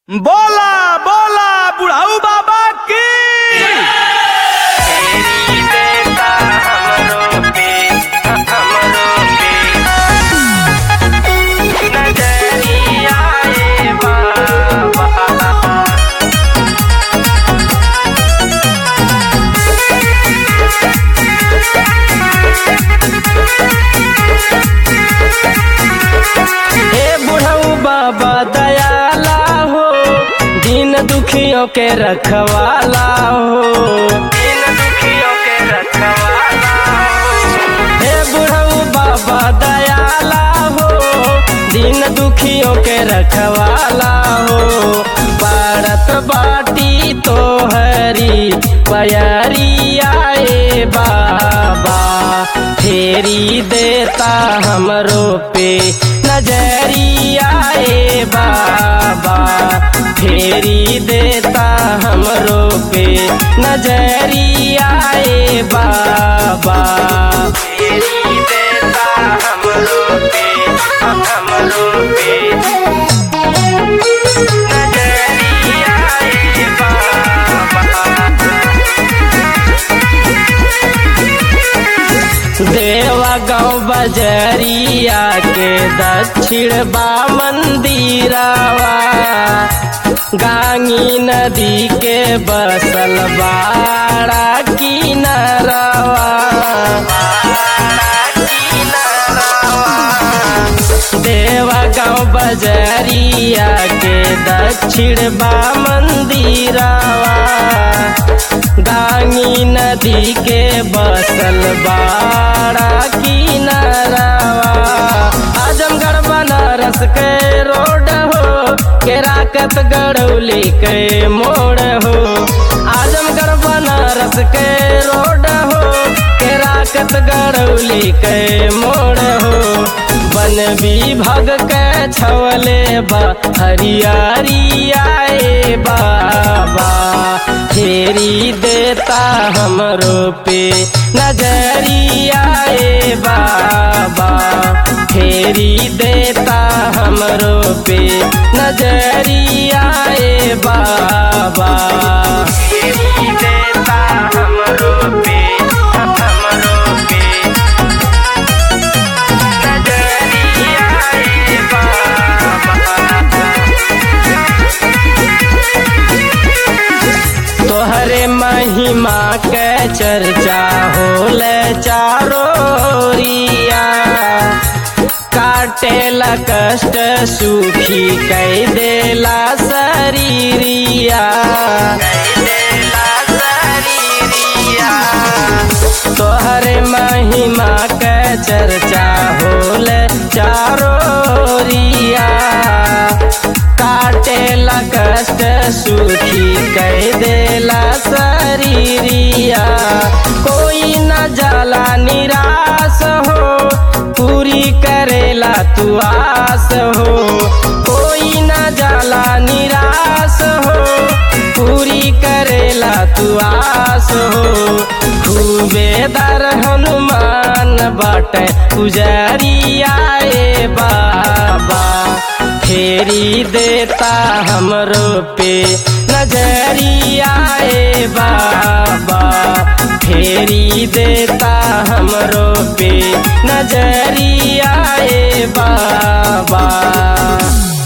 बोला बोला बुढ़ाऊ बाबा की तेरी बेटा हमरो पे हमरो पे नजरिया ए बाबा हे बुढ़ऊ बाबा दयाला हो दिन दुखियों के रखवाला हो इन दुखियों के रखवाला हे बुढ़ऊ बाबा दयाला हो दिन दुखियों के रखवाला हो भारत बाटी तो हरी पयारी आए बाबा फेरी देता हमरो पे नजरिया ए बाबा फेरी देता हमरो पे नजरिया ए बाबा तेरी बेटा हमरो पे हमरो पे नजरिया ए बाबा देवा गाँव बजरिया के दक्षिण बा मंदिरावा गांगी नदी के बसल बाड़ा किनारावा देवा गाँव बजरिया के दक्षिण बा मंदिरावा गांगी नदी के बसल बाड़ा किनारावा आजमगढ़ बनारस के रोड हो के राकत गड़ौली के मोड़ हो आजमगढ़ बनारस के रोड हो के राकत गड़ौली के मोड़ हो वन विभाग के छवले बा हरियारी आए बाबा फेरी देता हमरो पे नजरिया ए बाबा फेरी देता हमरो पे नजरिया ए बाबा तेरी बेटा हमरो पे हमरो पे नजरिया ए तोहरे महिमा के चर्चा होले चारो रिया काटेला कष्ट सुखी कई देला शरीरिया तोहरे महिमा के चर्चा होले चारो रिया काटेला कष्ट सुखी कह देला शरीरिया कोई न जाला निराश हो पूरी करेला तू आस हो कोई न जाला निराश हो पूरी करेला तू आस हो खूबे दर हनुमान बाटे पुजरिया ए बाबा फेरी देता हमरो पे नजरिया ए बाबा फेरी देता हमरो पे नजरिया ए बाबा